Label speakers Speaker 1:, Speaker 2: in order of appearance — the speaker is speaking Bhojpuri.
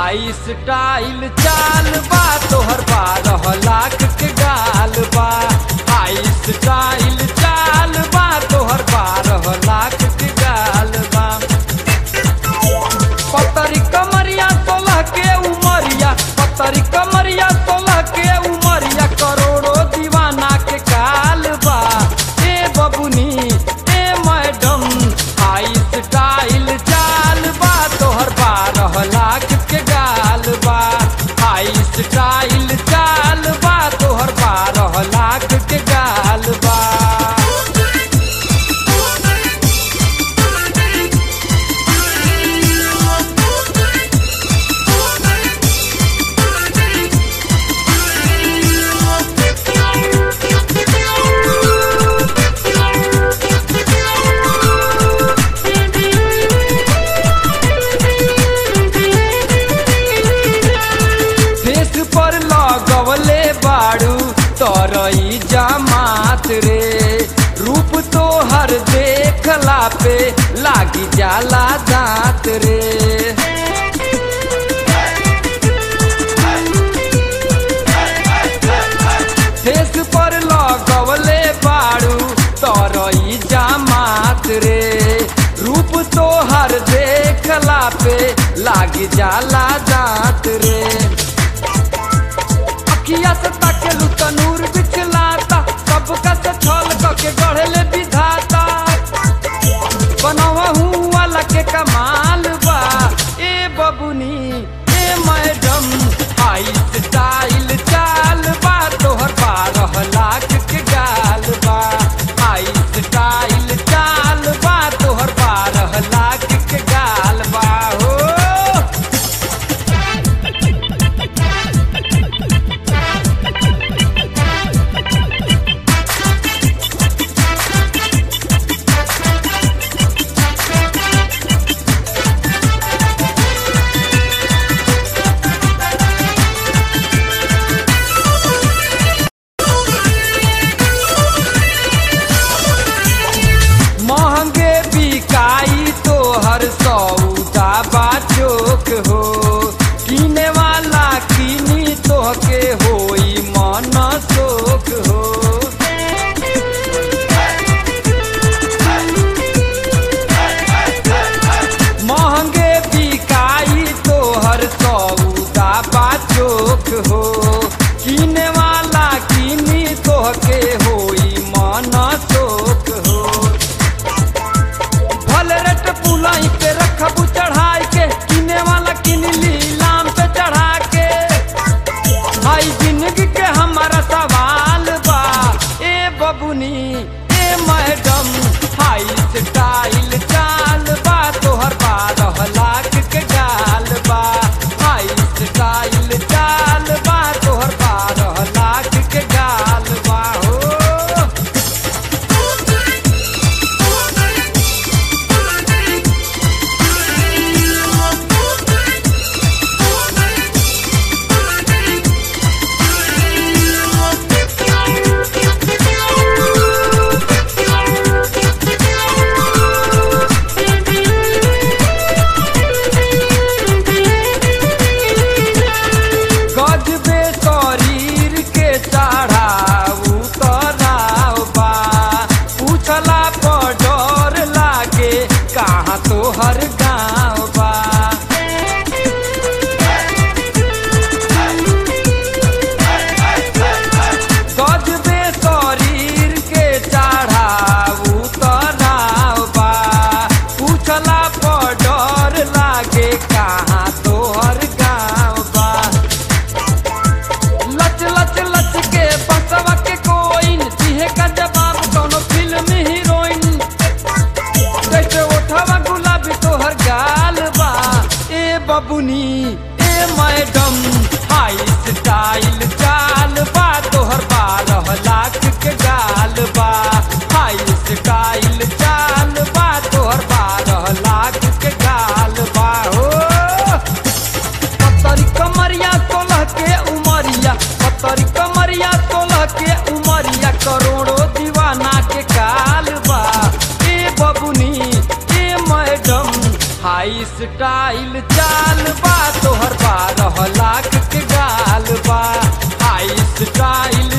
Speaker 1: हाई स्टाइल चाल बा तोहर बारह लाख के गाल बा हाई स्टाइल चाल बा तोहर बारह लाख के गाल बा पतरी कमरिया सोलह के उमरिया पतरी कमरिया सोलह के उमरिया करोड़ों दीवाना के काल बा ए बबुनी ए मैडम हाई स्टाइल चाल बा तोहर बारह लाख के गाल बा हाई स्टाइल चाल बा तोहर बारह लाख के गाल बा फेस पर लगवले बाड़ू तरई जमात रे रूप तो हर देखला पे लागी जाला दांत रे फेस पर लगवले बाड़ू तरई जमात रे रूप तो हर देखला पे लागी जाला दांत रे अखिया से ताकेलू तनूर बिछलाता सबका से छल के गढ़ले विधाता बनवा हूँ वाला के कमाल बा ए बबुनी ए मैडम हाई स्टाइल चाल बा तोहर बारह लाख के गाल बा हाई स्टाइल चाल बा तोहर बारह लाख के गाल बा हो महंगे बिकाई तो हर सौदा बाचोक हो किने वाला किनी तो के होई मन शोक हो महंगे बिकाई तो हर सौदा बाचोक हो किने वाला किनी तो के होई मन शोक हो फल रेट पुलाई के रखबू चढ़ाई के किने वाला किन लीलाम पे चढ़ा के हाई जिंदगी के हमारा सवाल बा ए बबुनी ए मैडम हाई स्टाइल चाल बा तोहर बारह लाख के गाल बा हाई स्टाइल चाल बा तोहर बारह लाख के गाल बा हो गजबे शरीर के चढ़ाऊ तराव बा पूछला पर डर लागे कहाँ तोहर गाँव बा गजबे शरीर के चढ़ाऊ तराव बा पूछला पर डर लागे कहाँ तोहर गाँव बा लच लच लच के बसवा के कोइन दिहे का जवाब कोनो फिल्म हीरोइन जैसे उठवा गुलाबी तोहर गाल बा ए बबुनी ए मैडम हाई स्टाइल चाल बा तोहर बारह लाख के गाल बा हाई स्टाइल चाल बा तोहर बारह लाख के गाल बा हो पतरी कमरिया सोलह के उमरिया पतरी कमरिया सोलह के उमरिया करोड़ों दीवाना के काल बा ए बबुनी ए मैडम हाई हाई स्टाइल चाल बा तोहर बारह लाख के गाल बा हाई स्टाइल